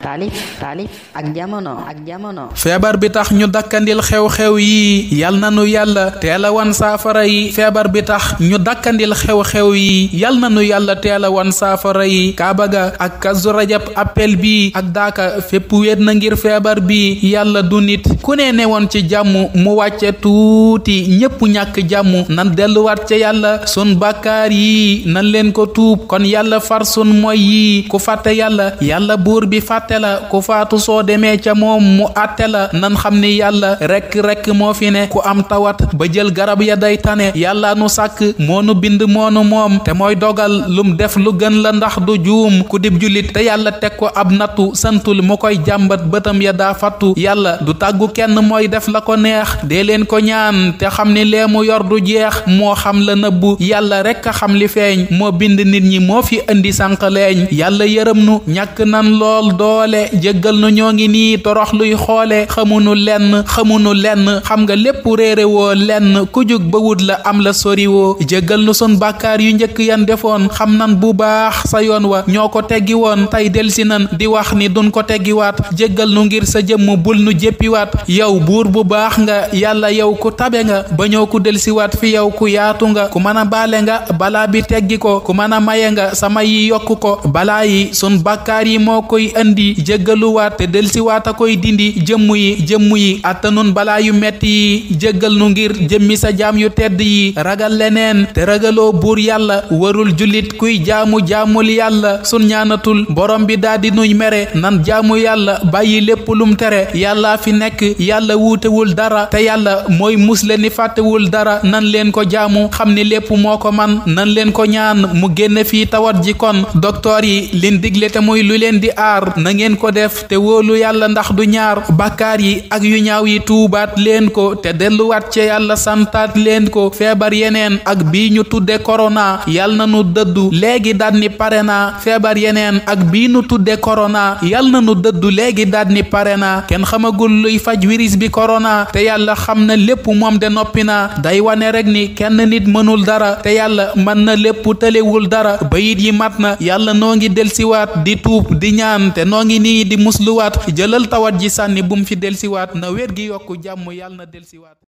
taalif taalif ak jamono ak jamono feebar bi tax ñu dakkandil xew-xew yi yal na nu yàlla teel a wan saafara yi feebar bi tax ñu dakkandil xew-xew yi yal na nu yàlla teel a wan saafara yi kaaba ga ak kazu rajab appel bi ak daaka fépp wéet na ngir feebar bi yàlla du nit ku ne newoon ci jàmm mu wàcce tuuti ñépp ñàkk jàmm nan delluwaat ca yàlla sun bàkkaar yi nan leen ko tuub kon yàlla far sun moy yi ku fàtte yàlla yàlla buur bi fàtte la ku faatu soo demee ca moom mu àtte la nan xam ni yàlla rekk rekk moo fi ne ku am tawat ba jël garab ya day tane yàlla nu sàkk moo nu bind moonu moom te mooy dogal lum def lu gën la ndax du juum ku dib jullit te yàlla teg ko ab nattu santul mu koy jàmbat bëtam ya daa fattu yàlla du tàggu kenn mooy def la ko neex dee leen ko ñaan te xam ni lee mu yor du jeex moo xam la nëbbu yàlla rekk a xam li feeñ moo bind nit ñi moo fi indi sànqaleeñ yàlla yërëm nu ñàkk nan lool doole jéggal nu ñoo ngi nii torox luy xoole xamunu lenn xamunu lenn xam nga lépp réere woo lenn ku jug ba wut la am la soriwoo jéggal nu sun bàkkaar yu njëkk yan defoon xam nan bu baax sa yoon wa ñoo ko teggi woon tey delsi nan di wax ni duñ ko teggiwaat jéggal nu ngir sa jëmm bul nu jéppiwaat yow buur bu baax nga yàlla yow ku tabe nga ba ñëw ku delsiwaat fi yow ku yaatu nga ku mën a baale nga balaa bi teggi ko ku mën a maye nga sama yi yokku ko balaa yi sun bàkkaar yi moo koy indi jéggaluwaat te delsiwaat a koy dindi jëmm yi jëmm yi attanun balaa yu metti yi jéggal nu ngir jëmmi sa jaam yu tedd yi ragal leneen te ragaloo buur yàlla warul jullit kuy jaamu jaamul yàlla sun ñaanatul borom bi daldi nuy mere nan jaamu yàlla bàyyi lépp lum tere yàlla fi nekk yàlla wuutewul dara te yàlla mooy musle ni fàttewul dara nan leen ko jaamu xam ni lépp moo ko man nan leen ko ñaan mu génn fii tawat ji kon doktoor yi lin digle te muy lu leen di aar na ngeen ko def te wóolu yàlla ndax du ñaar bàkkaar yi ak yu ñaaw yi tuubaat leen ko te delluwaat ca yàlla santaat leen ko feebar yeneen ak bii ñu tudde korona yal na nu dëddu léegi daat ni pare naa feebar yeneen ak bii nu tudde korona yal na nu dëddu léegi daat ni pare naa kenn xamagul luy faj virus bi korona te yàlla xam na lépp moom de noppi naa day wane rek ni kenn nit mënul dara te yàlla mën na lépp tëlewul dara bayit yi mat na yàlla noo ngi delsiwaat di tuub di ñaan te noo ngi nii di musluwaat jëlal tawat ji sànni bum fi delsiwaat na wér gi yokku jàmm yàlla na delsiwaat